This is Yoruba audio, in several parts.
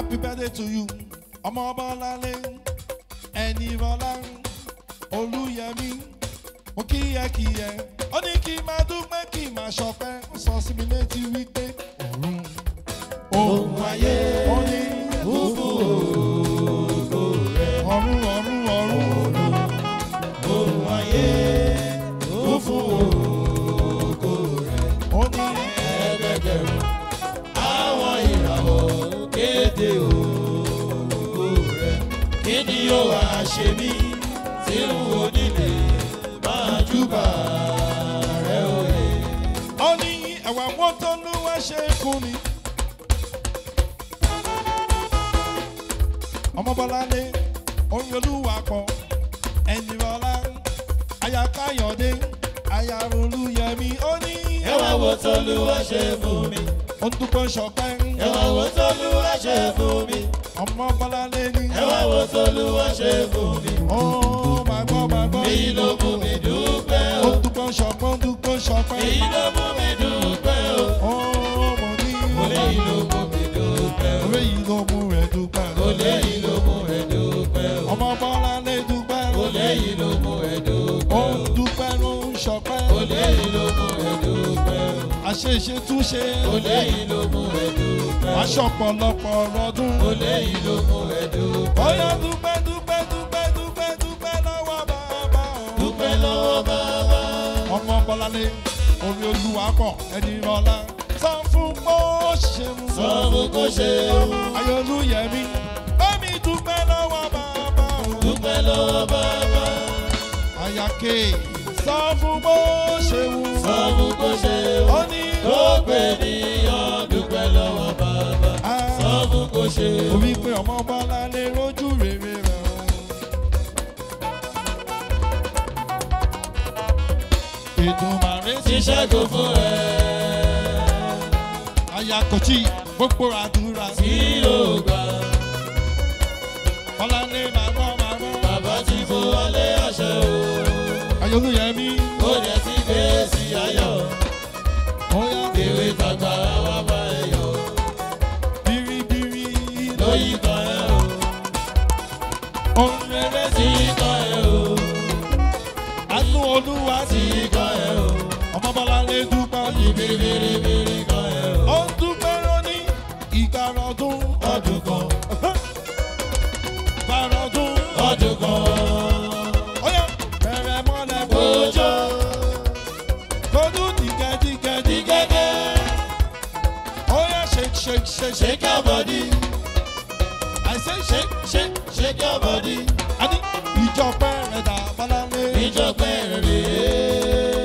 happy birthday to you ọmọ bọ́láńlé ẹni bọ́lá olúyẹmí mo kíyẹkíyẹ ó ní kí n máa dúpẹ́ kí n máa ṣọpẹ́ ó sọ sí mi létí wípé ọ̀run ohun ayé ó ní Fúfú ògo rẹ̀ ọ̀run ọ̀run ọ̀run ohun ayé. Fúfú ògo rẹ̀ ó ní ẹgbẹgbẹ̀rún. Àwọn ìràwọ̀ kéde ògo rẹ̀. Kí ni yóò wá ṣe mí tí n ò nílé máa júbà rẹ̀ òye? ó ní ẹ̀wà mọ́tò ló wá ṣe fún mi. ọmọ bọ́láńlé oyin olúwa pọ̀ ẹni bọ́lá aya káyọ̀dé aya olúyẹmí ó ní Ẹ wá wo t'Olúwa ṣe fún mi. ó ń dúpẹ́ ṣọpẹ́ Ẹ wá wo t'Olúwa ṣe fún mi. ọmọ bọ́láńlé ní Ẹ wá wo t'Olúwa ṣe fún mi. ó máa gbọ́ máa gbọ́ Èyí ló mú mi dúpẹ́ ó o. ń dúpẹ́ ṣọpẹ́ ó ń dúpẹ́ ṣọpẹ́ Èyí ló mú mi dúpẹ́ o. ó mo ní Mo léyìí ló mú mi dúpẹ́ o. orí yìí ló mú rẹ̀ dúpẹ́ Mo léyìí ló mú ẹ dúpẹ́ o. ọmọ bọ́láńlé dúpẹ́ Mo léyìí ló mú ẹ ó dúpẹ́ o. ń dúpẹ́ ló ń ṣọpẹ́ Mo léyìí ló mú ẹ dúpẹ́ o. àṣeṣe túnṣe Mo léyìí ló mú ẹ dúpẹ́ o. aṣọ pọ̀lọpọ̀ ọdún. Mo léyìí ló mú ẹ dúpẹ́ o. Ọyá dúpẹ́ dúpẹ́ dúpẹ́ dúpẹ́ dúpẹ́ lọ́wọ́ bàbá o. Dúpẹ́ lọ́wọ́ bàbá. Ọmọ Bọ́láńlé orí olúwa pọ̀ ẹni rọlá. Sọ fún pé ó ṣeun. Sọ fún kó ṣe o. Ayọ̀lúyẹmí bámi dúpẹ́ lọ́wọ́ bàbá o. Dúpẹ́ lọ́wọ́ bàbá. Àyàké sọ fún pé ó ṣeun. Sọ fún kó ṣe o. Ó ní Ó pè níyàn dúpẹ́ lọ́wọ́ bàbá. Sọ fún kó ṣe o. orí pé ọmọ Bọ́láńlé rójú rere rẹ̀ o. Èdùmàrè ti Ti ṣẹ́gun fún ẹ. Ayakọ̀tì gbogbo àdúrà Tí ó gbà. Bọ́láńlé máa gbọ́ máa gbọ́. Bàbá ti fún wọlé àṣẹ o. Ayọ̀lúyẹmí Ó jẹ́ sí fèsì ayọ̀. bóyá Ewé tàgbà wá bá ẹ yọ̀. bíríbírí Lóyí kan ẹ o. ohun rere Tí sí kan ẹ o. àánú olúwa sí Tí kan ẹ o. ọmọ Bọ́láńlé dúpẹ́ Ní bìrìbìrìbìrì kan ẹ o. ó ń dúpẹ́ lóní ìgbàrọ̀dún Ọdún kan. gbàrọ̀dún Ọdún kan. ọyọ bẹ̀rẹ̀ mọ́lẹ̀ Ojó. kojú dìgẹ́dìgẹ́ Ní gẹ́gẹ́. ọyọ shake shake shake Shake your body. I say shake Shake, shake your body. àní ìjọ pẹ́rẹ́ dà Bọ́láńlé Ìjọpẹ́ rèé.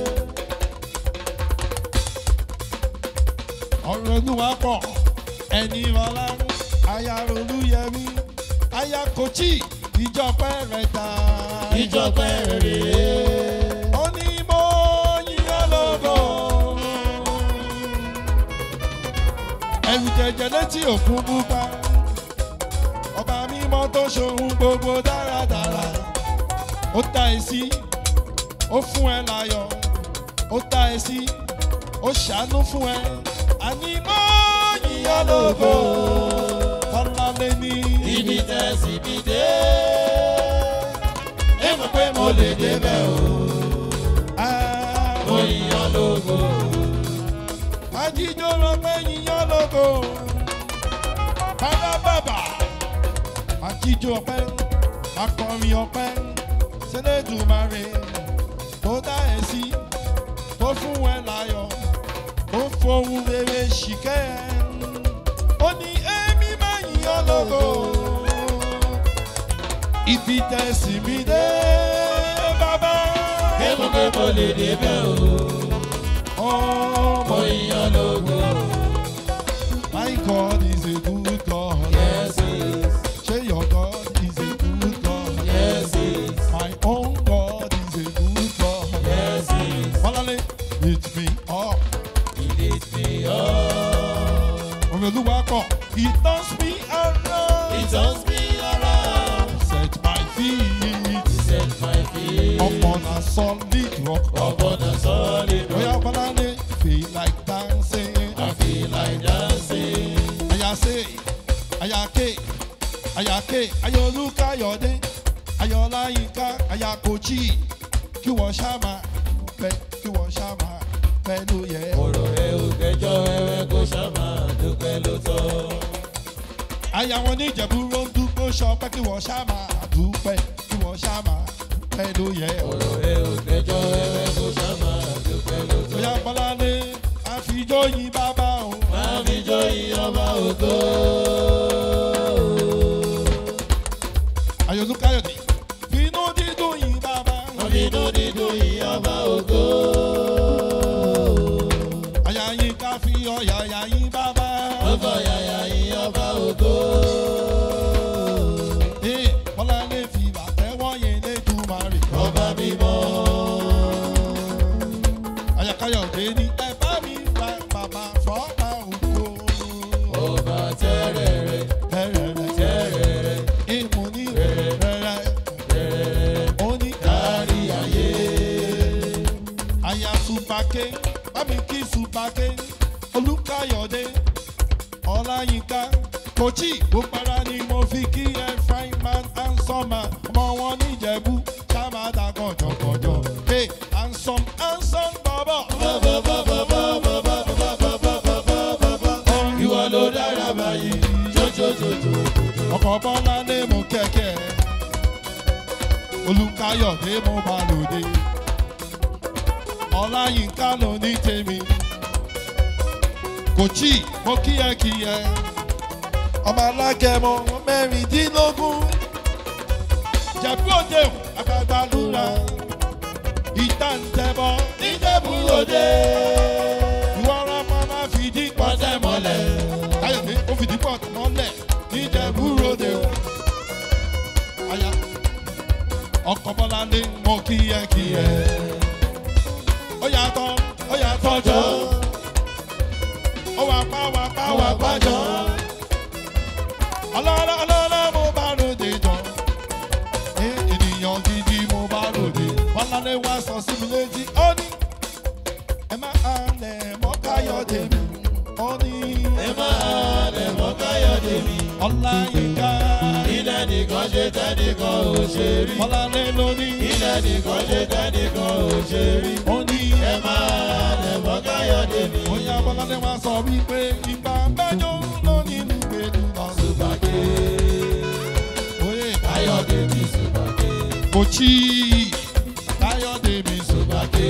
ọ̀rọ̀ olúwa pọ̀ ẹni ọlá aya olúyẹmí aya kòchí ìjọ pẹ́rẹ́ dà Ìjọpẹ́ rèé. ó ní mo yíyan lógo ẹ̀rù jẹjẹ létí òkun pupa ọba mímọ́ tó ṣohun gbogbo dáradára ó ta ẹ sí ó fún ẹ láyọ̀ ó ta ẹ sí ó ṣàánú fún ẹ àní mo yíyan lógo Bọ́láńlé ní Ibi tẹ̀sí mi dé. Ẹ mọ̀ pé mo lè débẹ̀ o. Ah, Mo yíyan lógo. Ajíjọ́ lọ pé yíyan lógo. Bàbá bàbà. Ajíjọ́ ọpẹ́, akọrin ọpẹ́, Ṣẹlẹ́dùmarè tó dá ẹ sí, tó fún ẹ láyọ̀, tó fohùn rere ṣìkẹ́ ẹ. Ó ní èmi máa yíyan lógo. Ibi tẹ̀sí mi dé, bàbá. Ẹ mọ̀ pé mo lè débẹ̀ o. Ọmọ Mo yíyan lógo. My God is a good God. Yes, yes. Say your God is a good God. Yes, yes. My own God is a good God. Yes, yes. Bọ́láńlé, lift me up. He lift me up. Omi olúwa kọ̀, he turns me He around. turns me around. Set my feet He set my feet upon a solid rock. upon a solid Oya rock. Bọ́láńlé, feel like dancing. I feel like dancing. Aya say, aya ayọ̀lúkáyọ̀dé ayọ̀láyínká ayakòjì kí wọ́n ṣá máa pẹ́ kí wọ́n ṣá máa pẹ́ ló yẹ. ọ̀rọ̀ ẹ ò gbẹjọ́ ẹwẹ́ kó ṣàmà dúpẹ́ ló tọ́. àyà wọn ní ìjẹ̀bú ló ń dúpọ̀ ṣọpẹ́ kí wọ́n ṣá máa dúpẹ́ kí wọ́n ṣá máa pẹ́ ló yẹ. ọ̀rọ̀ ẹ ò gbẹjọ́ ẹwẹ́ kó ṣàmà dúpẹ́ ló tọ́. bóyá bọ́láńlé àfijọ́ yín bàbá o. máa fi jó ìyọba ògo. ayọ̀lúkáyọ̀dé finú dídùn yín bàbá. Ọdínú dídùn ìyọba ògo. àyà yín ká fi ọ̀yà àyà yín bàbá. Ọkọ̀ yàyà ìyọba ògo. Ee, bọ́láńlé fi bàtẹ́wọ́ yẹn lẹ́dùnmarè. Ọba mímọ́. àyàkáyọ̀dé ní ẹ bá mi ra bàbá fọ́ọ̀mà ògo. Ọba tẹ́rẹ̀rẹ̀ Tẹ́rẹ̀rẹ̀ tẹ́rẹ̀rẹ̀ ìmú ní rẹ̀rẹ̀ ó ní kárí ayé. àyà supake bámi kí supake olùkàyọ̀dé ọláyínká kòchí gbópara ni mo fi kí ẹ fine man handsome man ọmọ wọn níjẹ̀bú sábàdà kọjọkọjọ hey handsome handsome bọ̀bọ̀. Ìwọ ló dára báyìí. Jójójójó. ọkọ̀ bọ́lá lé mú kẹ̀kẹ́ olùkàyọ̀dé mo bá lòdì ọláyínká ló ní tèmi kò tí mo kíyẹkíyẹ ọmọ alágẹmọ mẹ́rìndínlógún jẹ̀bú òde àgbàgbà lura ìta ń tẹ̀bọ níjẹ̀bú òde ìwọ ọ̀rọ̀ ọmọ máa fìdí pọ̀tẹ́ mọ́lẹ̀ ayọ̀dé ó fìdí pọ̀tẹ́ mọ́lẹ̀ níjẹ̀bú òde aya ọkọ̀ bọ́lá lé mo kíyẹkíyẹ ó yàtọ̀ ó yàtọ̀ jọ ó wà pa wà pa wà pa jọ ọlọ́lá ọlọ́lá mo bá lòdì jọ Ẹ ènìyàn gidi mo bá lòdì bọ́lálé wá sọ sí mi létí ó ní ẹ má halẹ̀ mọ́ káyọ̀dé mi ó ní Ẹ máa lẹ̀ mọ́ káyọ̀dé mi. ọláyínká Ilẹ̀ nìkan ṣe tẹ́nìkan ò ṣe rí. bọ́lálé ló ní Ilẹ̀ nìkan ṣe tẹ́nìkan ò ṣe rí. ó ní Ẹ máa lẹ̀ mọ́ káyọ̀dé mi. bóyá bọ́lálé wá sọ wípé ìgbà mẹ́jọ ló nínú gbèdú lọ Sùpàgé. òye Káyọ̀dé mi sùpàgé. kò tí káyọ̀dé mi sùn Sùpàgé.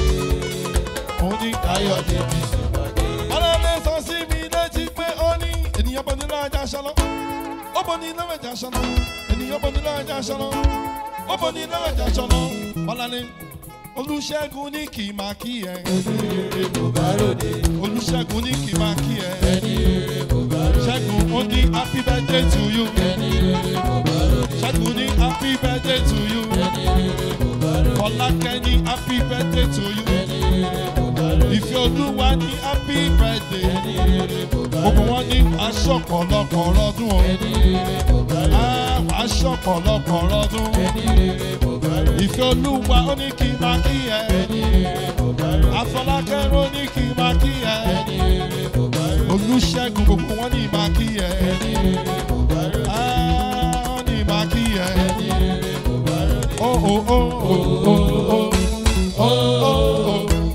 ó ní Káyọ̀dé mi sùpàgé. ọlọ́lẹ̀ sọ sí mi létí pé ó ní ènìyàn bọ̀ nílò ajá ṣọlọ́ ó bọ̀ nílò ajá ṣọlọ́ ènìyàn bọ̀ nílò ajá ṣọlọ́ ó bọ̀ nílò ajá ṣọlọ́ ọlọ́lẹ̀ olùṣègùn ní kì í máa kí ẹ Ẹni rere kò bá ròde. olùṣègùn ní kì í máa kí ẹ Ẹni rere kò bá ròde. ṣẹ́gun ó ní happy birthday to you Ẹni rere kò bá ròde. ṣẹ́gun ní happy birthday to you Ẹni rere kò bá ròde. fọlákẹ́ ní happy birthday to you Ẹni rere kò bá ròde. ìfẹ́ olúwa ní happy birthday. Ẹni rere kò bá gbogbo ròde. wọn ní aṣọ ọ̀pọ̀lọpọ̀ lọ́dún o Ẹni rere kò bá ròde. àwọn aṣọ ọ̀pọ̀lọpọ̀ lọ́dún Ẹni rere kò bá ròde. ìfẹ́ olúwa ó ní kí n máa kí ẹ Ẹni rere kò bá ròde. afọlákẹ́rọ ní kí n máa kí ẹ Ẹni rere kò bá ròde. olùṣègùn gbogbo wọn ní máa kí ẹ Ẹni rere kò bá ròde. àwọn ní máa kí ẹ Ẹni rere kò bá ròde. ó ó ó ó ó ó ó ó ó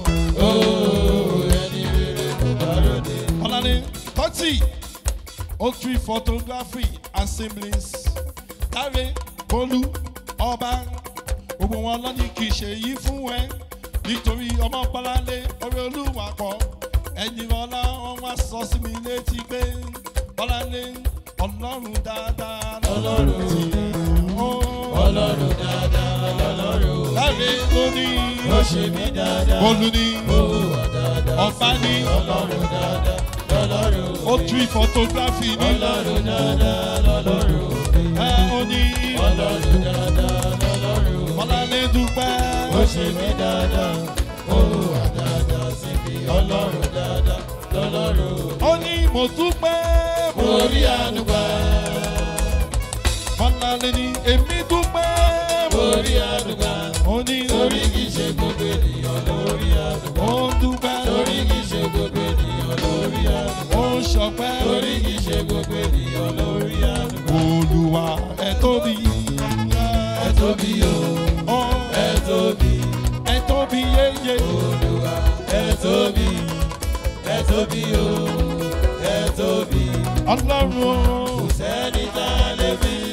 Ooo, ẹni rere kò bá ròde. ọ̀làní thirty oak tree photography and siblings dáre bólú ọba gbogbo wọn lọ́ní kì í ṣe yí fún ẹ nítorí ọmọ pọ́lálé orí olúwa pọ̀ ẹ̀yìn ọlá wọn wá sọ sí mi létí pé pọ́lálé ọlọ́run dáadáa Ọlọ́run tí ó Ọlọ́run dáadáa lọ́lọ́run. dáre lóní Ó ṣe mí dáadáa. bólú ní Ó wà dáadáa. ọba ní Ọlọ́run dáadáa lọ́lọ́run. oak tree photography ní Ọlọ́run dáadáa lọ́lọ́run. ẹ ó ní Ọlọ́run dáadáa lọ́lọ́run. pọ́lálé dúpẹ́. Ó ṣe mí dáadáa. Ó wà dáadáa síbi. Ọlọ́run dáadáa lọ́lọ́run. ó ní mo dúpẹ́ Mo rí àánú gbà. Fọláńlé ní èmi dúpẹ́ Mo rí àánú gbà. ó ní Torí kìí ṣe gbogbo ènìyàn lórí àánú gbà. ó dúpẹ́ Torí kìí ṣe gbogbo ènìyàn lórí àánú gbà. ó ṣọpẹ́ Torí kìí ṣe gbogbo ènìyàn lórí àánú gbà. olúwa tóbi o Ọ́ ẹ tóbi ẹ tóbi yéye. olúwa ẹ tóbi ẹ tóbi o ẹ tóbi Ọlọ́run o. sẹ́ni tá a lè fi